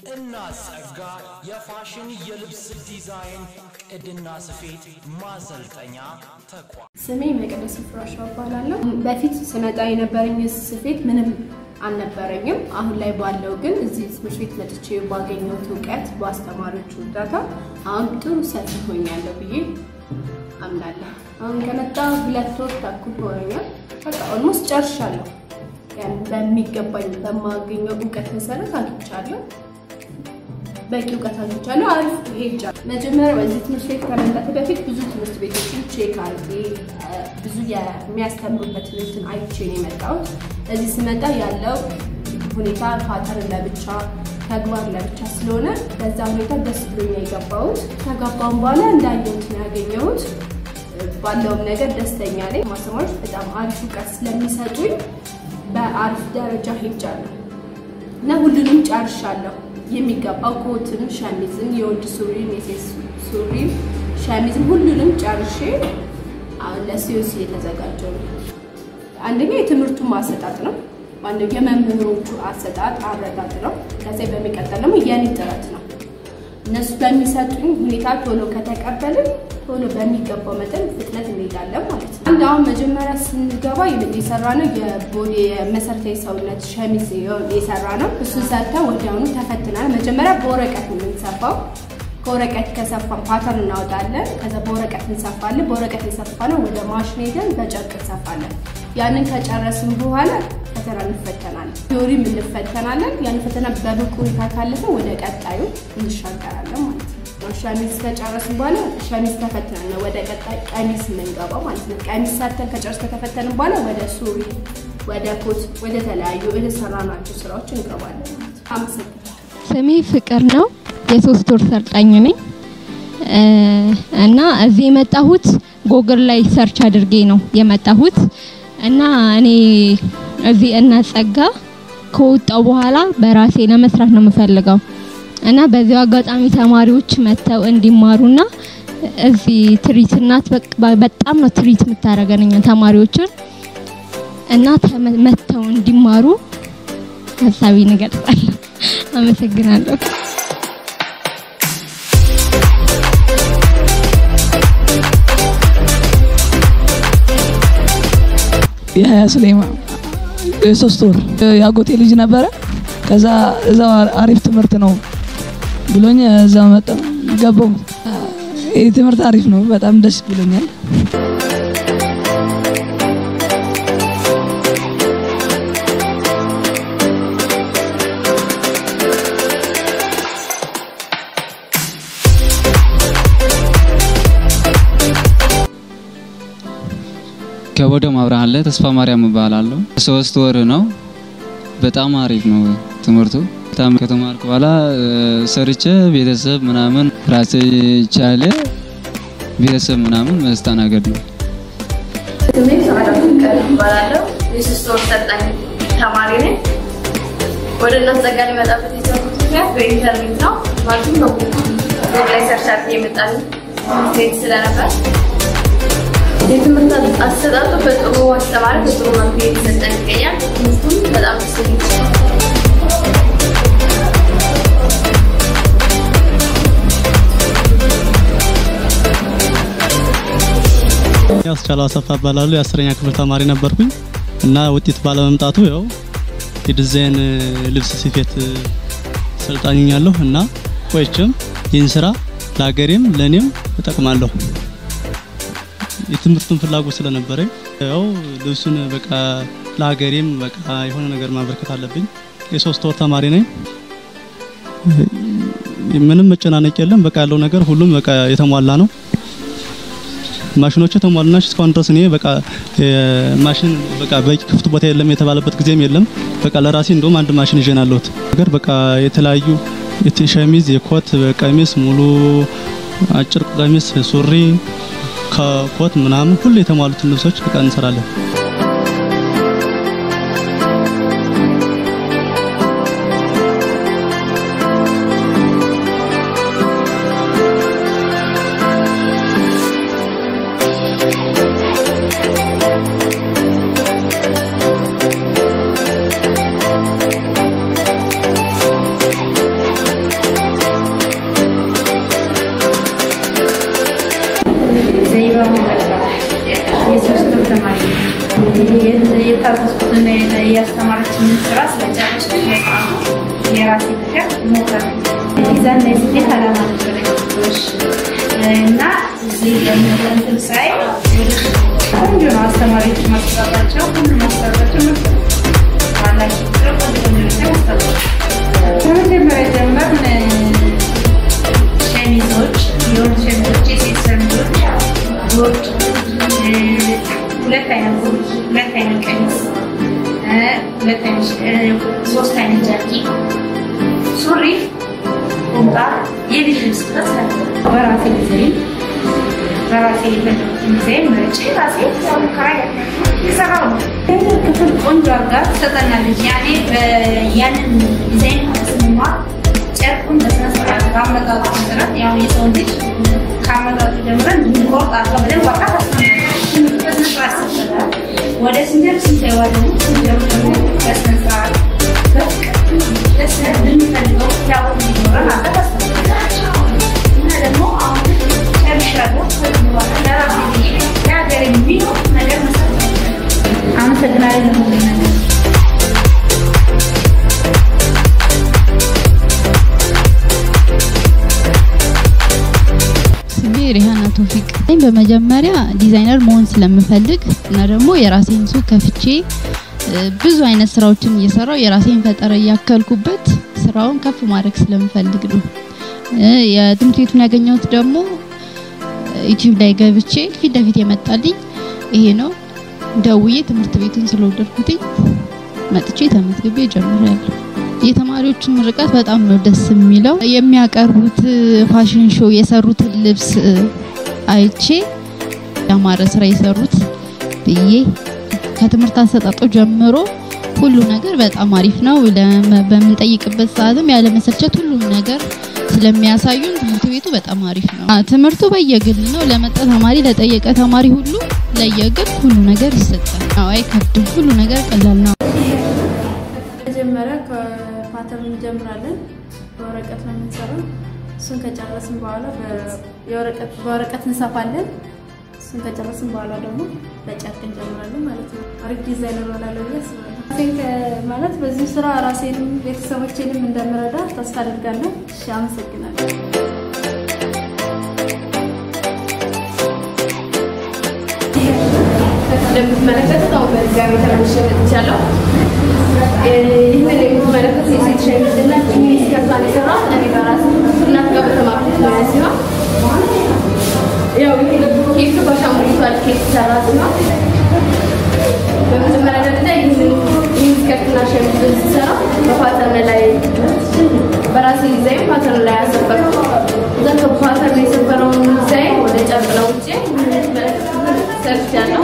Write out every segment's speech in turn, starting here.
እና ጸጋ የፋሽን የልብስ ዲዛይን ቅድና ስፌት ማሰልጠኛ ተቋም ስሜ መቅደስ ፍራሻው እባላለሁ። በፊት ስመጣ የነበረኝ ስፌት ምንም አልነበረኝም። አሁን ላይ ባለው ግን እዚህ ትምህርት ቤት መጥቼ ባገኘሁት እውቀት በአስተማሪዎቹ እርዳታ አሁን ጥሩ ሰፊ ሆኛለሁ ብዬ አምናለሁ። አሁን ከመጣ ሁለት ወር ተኩል ሆነኛል። በቃ ኦልሞስት ጨርሻለሁ። ያን በሚገባኝ በማገኘው እውቀት መሰረት አግኝቻለሁ። በቂ እውቀት አግኝቻለሁ። አሪፍ ሄጃለሁ። መጀመሪያ በዚህ ትምህርት ቤት ከመምጣት በፊት ብዙ ትምህርት ቤቶችን ቼክ አድርጌ ብዙ የሚያስተምሩበት እንትን አይቼ ነው የመጣሁት። እዚህ ስመጣ ያለው ሁኔታ ፓተርን ለብቻ ተግባር ለብቻ ስለሆነ በዛ ሁኔታ ደስ ብሎኝ የገባሁት። ከገባሁም በኋላ እንዳየሁት ነው ያገኘሁት። ባለውም ነገር ደስተኛ ነኝ። ማስተማሪዎች በጣም አሪፍ እውቀት ስለሚሰጡኝ በአሪፍ ደረጃ ሄጃለሁ እና ሁሉንም ጨርሻለሁ። የሚገባው ኮትም፣ ሸሚዝም፣ የወንድ ሱሪም፣ የሴት ሱሪም፣ ሸሚዝም ሁሉንም ጨርሼ አሁን ለሲዮሲ የተዘጋጀው ነው። አንደኛ የትምህርቱ ማሰጣጥ ነው። አንደኛ የመምህሮቹ አሰጣጥ አረዳድ ነው። ከዚያ በሚቀጠል ደግሞ የኔ ጥረት ነው። እነሱ በሚሰጡኝ ሁኔታ ቶሎ ከተቀበልን ቶሎ በሚገባው መጠን ፍጥነት እንሄዳለን ማለት ነው። አንድ አሁን መጀመሪያ ስንገባ የሰራ ነው የቦዲ የመሰረታዊ ሰውነት ሸሚዝ የሰራ ነው። እሱን ሰርተን ወዲያውኑ ተፈትናል። መጀመሪያ በወረቀት ነው የምንሰፋው። ከወረቀት ከሰፋን ፓተርን እናወጣለን። ከዛ በወረቀት እንሰፋለን። በወረቀት የሰፋ ነው ወደ ማሽን ሄደን በጨርቅ እንሰፋለን። ያንን ከጨረስን በኋላ ፈተና እንፈተናለን። ቲዮሪም እንፈተናለን። ያን ፈተና በብቁ ሁኔታ ካለፈ ወደ ቀጣዩ እንሻገራለን ማለት ነው። ሸሚዝ ከጨረስን በኋላ ሸሚዝ ተፈትነን ነው ወደ ቀጣይ ቀሚስ የምንገባው ማለት ነው። ቀሚስ ሰርተን ከጨረስ ከተፈተንን በኋላ ወደ ሱሪ፣ ወደ ኮት፣ ወደ ተለያዩ የተሰራናቸው ስራዎች እንገባለን ማለት ነው። አመሰግናለሁ። ስሜ ፍቅር ነው። የሶስት ወር ሰልጣኝ ነኝ እና እዚህ የመጣሁት ጎግል ላይ ሰርች አድርጌ ነው የመጣሁት እና እኔ እዚህ እናት ጸጋ ከወጣው በኋላ በራሴ ለመስራት ነው የምፈልገው እና በዚሁ አጋጣሚ ተማሪዎች መጥተው እንዲማሩና እዚህ ትሪት እናት በጣም ነው ትሪት የምታደርገን ተማሪዎችን እና መጥተው እንዲማሩ ሀሳቤን እገልጻለሁ። አመሰግናለሁ። የሀያ ስሌማ የሶስት ወር የአጎቴ ልጅ ነበረ። ከዛ እዛው አሪፍ ትምህርት ነው ብሎኝ እዛ መጣ ገባው። ይህ ትምህርት አሪፍ ነው፣ በጣም ደስ ብሎኛል። ከወደው ማብርሃን ላይ ተስፋ ማርያም እባላለሁ። ሶስት ወር ነው። በጣም አሪፍ ነው ትምህርቱ። በጣም ከተማርኩ በኋላ ሰርቼ ቤተሰብ ምናምን ራሴ ቻለ ቤተሰብ ምናምን መስተናገድ ነው። ስሜ ሰዓዳቱ ቀን እባላለሁ። የሶስት ወር ሰልጣኝ ተማሪ ነኝ። ወደ እናት ጸጋ ሊመጣበት የቻልኩት ምክንያት በኢንተርኔት ነው። ማለትም በጉግል ላይ ሰርች አድርጌ የመጣልኝ ሴት ስለነበር የትምህርት አሰጣጡ በጥሩ አስተማሪ በጥሩ መልኩ እየተሰጠን ይገኛል። ትምህርቱም በጣም ደስ የሚል ያስቻለው አሰፋ እባላለሁ። የአስረኛ ክፍል ተማሪ ነበርኩኝ እና ውጤት ባለመምጣቱ ያው የዲዛይን ልብስ ስፌት ሰልጣኝኛለሁ እና ቆይቼም ይህን ስራ ለሀገሬም ለእኔም እጠቅማለሁ። የትምህርቱን ፍላጎት ስለነበረኝ ያው ልብሱን በቃ ለሀገሬም በቃ የሆነ ነገር ማበርከት አለብኝ። የሶስት ወር ተማሪ ነኝ። ምንም መጨናነቅ የለም። በቃ ያለው ነገር ሁሉም በቃ የተሟላ ነው። ማሽኖቹ የተሟሉ ናቸው። እስካሁን ድረስ እኔ በቃ ማሽን በቃ በቂ ክፍት ቦታ የለም የተባለበት ጊዜም የለም። በቃ ለራሴ እንደውም አንድ ማሽን ይዤ ነው ያለሁት። ነገር በቃ የተለያዩ ሸሚዝ፣ የኮት ቀሚስ፣ ሙሉ አጭር ቀሚስ፣ ሱሪ ከኮት ምናምን ሁሉ የተሟሉትን ልብሶች በቃ እንሰራለን። ምን ስራ ስለጨረስኩኝ በጣም የራሴ ነገር እሞክራለሁ። ሚዛን ላይ ስኬት አላማ ነበረኝ እና እዚህ ለምንትን ሳይ ቆንጆ ነው። አስተማሪዎች ማስጠራቸው ሁሉ ማስጠራቸው ባላቸው ቁጥር ቆንጆ ነገር ያስጠራል። ከመጀመሪያ ጀመርን ሸሚዞች፣ የወንድ ሸሚዞች፣ የሴት ሸሚዞች፣ ቦርድ፣ ሁለት አይነት ቦርድ፣ ሁለት አይነት ቀሚስ፣ ሁለት አይነት ሶስት አይነት ጃኪ፣ ሱሪ፣ ቁምጣ፣ የልጅ ልብስ ድረስ በራሴ ጊዜ በራሴ የፈለጉትን ጊዜም መርጬ ራሴ ያው ሙከራ የሰራው ነው። ክፍል ቆንጆ አድርጋ ትሰጠናለች። ያኔ ያንን ዲዛይን ስንማር ጨርቁን በስነ ስርዓት ከአመጣጡ መሰረት ያው የሰው ልጅ ከአመጣጡ ጀምረን እንድንቆርጥ አድርጋ በደንብ አርጋ ታስቀምጣለች። በስነ ስርዓት ሰጠናል። ወደ ስንጀር ስንገባ ደግሞ ስንጀሩ ደግሞ በስነ ስርዓት በፍቅር ደስ እንድንፈልገው ፍላጎት እንዲኖረን አድርጋ ታስቀምጣለች። እና ደግሞ አሁን ጨርሻለሁ። ከዚህ በኋላ ለራሴ ብዬ ለሀገር የሚሆን ነገር መስራት አመሰግናለሁ ለሁሉም ነገር። ስሜ ሪሃና ቶፊቅ ነኝ። በመጀመሪያ ዲዛይነር መሆን ስለምፈልግ እና ደግሞ የራሴን ሱቅ ከፍቼ እ፣ ብዙ አይነት ስራዎችን እየሰራው የራሴን ፈጠራ እያከልኩበት ስራውን ከፍ ማድረግ ስለምፈልግ ነው። እ፣ የትምህርት ቤቱን ያገኘሁት ደግሞ ዩቲዩብ ላይ ገብቼ ፊት ለፊት የመጣልኝ ይሄ ነው። ደውዬ ትምህርት ቤቱን ስለወደድኩትኝ መጥቼ ተመዝግቤ ጀምሬያለሁ። የተማሪዎቹን ምርቃት በጣም ነው ደስ የሚለው። የሚያቀርቡት ፋሽን ሾው የሰሩትን ልብስ እ፣ አይቼ ያማረ ስራ የሰሩት ብዬ ከትምህርት አሰጣጡ ጀምሮ ሁሉ ነገር በጣም አሪፍ ነው። ለመ- በምንጠይቅበት ሰዓትም ያለመሰልቸት ሁሉም ነገር ስለሚያሳዩን ትምህርት ቤቱ በጣም አሪፍ ነው። አ፣ ትምህርቱ በየግል ነው። ለመጣ ተማሪ ለጠየቀ ተማሪ ሁሉ ለየግል ሁሉ ነገር ይሰጣል። አዎ አይከብድም። ሁሉ ነገር ቀላል ነው። መጀመሪያ ከፓተርን እንጀምራለን። በወረቀት ነው የምንሰራው። እሱን ከጨረስን በኋላ በ- የወረቀት- በወረቀት እንሰፋለን። እሱን ከጨረስን በኋላ ደግሞ በጨርቅ እንጀምራለን ማለት ነው። አሪፍ ዲዛይነር እሆናለሁ ብዬ አስባለሁ። ራሴን ከ- ማለት በዚህ ስራ ራሴንም ቤተሰቦቼንም እንደምረዳ ተስፋ አደርጋለሁ። እሺ፣ አመሰግናለሁ። እንደምትመለከቱት አሁን በድጋሚ ተመልሼ መጥቻለሁ። ይህንን የምትመለከቱት የሴት ሸሚዝ እና ጂንስ ከሷን የሰራሁት እኔ በራሴ እናት ጋር በተማርኩት ሙያ ሲሆን ያው ይሄ ኬክ በአሻንጉሊቷ ኬክ የተሰራ ሲሆን በመጀመሪያ ደረጃ ይህንን ይህን ስከርትና ሸሚዝ ስሰራ በፓተርን ላይ በራሴ ዲዛይን ፓተርን ላይ ያሰፈርኩ እዛ ከፓተርን የሰፈረውን ዲዛይን ወደ ጨርቅ ለውጬ እንደምትመለከቱት ሰርቻለሁ።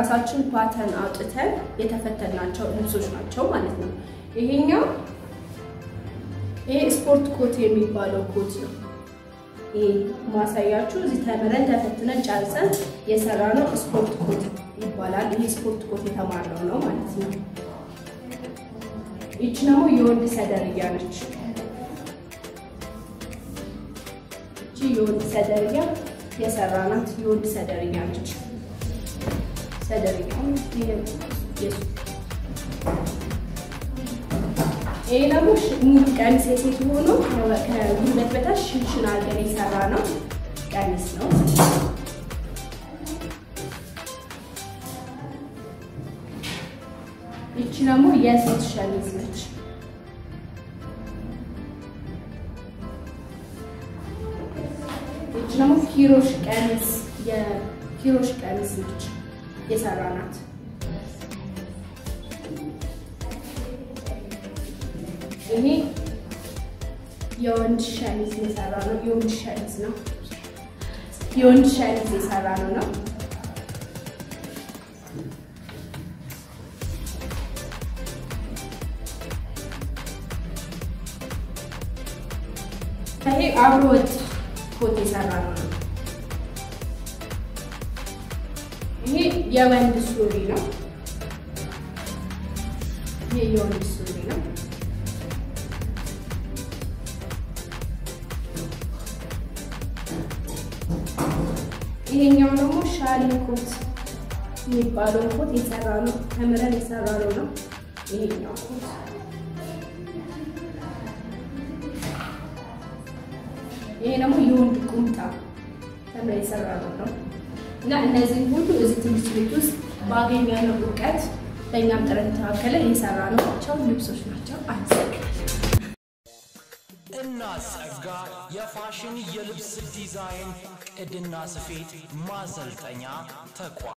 በራሳችን ፓተርን አውጥተን የተፈተናቸው ልብሶች ናቸው ማለት ነው። ይሄኛው ይሄ ስፖርት ኮት የሚባለው ኮት ነው። ይሄ ማሳያችሁ እዚህ ተምረን ተፈትነን ጨርሰን የሰራነው ስፖርት ኮት ይባላል። ይሄ ስፖርት ኮት የተማርነው ነው ማለት ነው። ይቺ ደግሞ የወንድ ሰደርያ ነች። ይቺ የወንድ ሰደርያ የሰራናት የወንድ ሰደርያ ነች። ሰደርያው የሱ ይሄ ደግሞ ሙሉ ቀሚስ የሴት ሆኖ ከጉልበት በታች ሽንሽን አድርገን የሰራ ነው ቀሚስ ነው። ይቺ ደግሞ የሴት ሸሚዝ ነች። ይቺ ደግሞ ኪሮሽ ቀሚስ የኪሮሽ ቀሚስ ነች የሰራናት። ይሄ የወንድ ሸሚዝ የሰራ ነው። የወንድ ሸሚዝ ነው። የወንድ ሸሚዝ የሰራ ነው ነው ይሄ አብሮ ወጥ ኮት የሰራ ነው ነው። ይሄ የወንድ ሱሪ ነው። ይሄ የወንድ ሱሪ ነው። ይሄኛው ደግሞ ሻሊ ኮት የሚባለው ኮት የሰራ ነው። ተምረን የሰራ ነው ነው። ይሄኛው ኮት ይሄ ደግሞ የወንድ ቁምጣ ተምረን የሰራ ነው ነው እና እነዚህ ሁሉ እዚህ ትምህርት ቤት ውስጥ ባገኘነው እውቀት በእኛም ጥረት የተካከለ የሰራ ናቸው ልብሶች ናቸው። አመሰግናለሁ። እናጸጋ የፋሽን የልብስ ዲዛይን ቅድና ስፌት ማሰልጠኛ ተቋም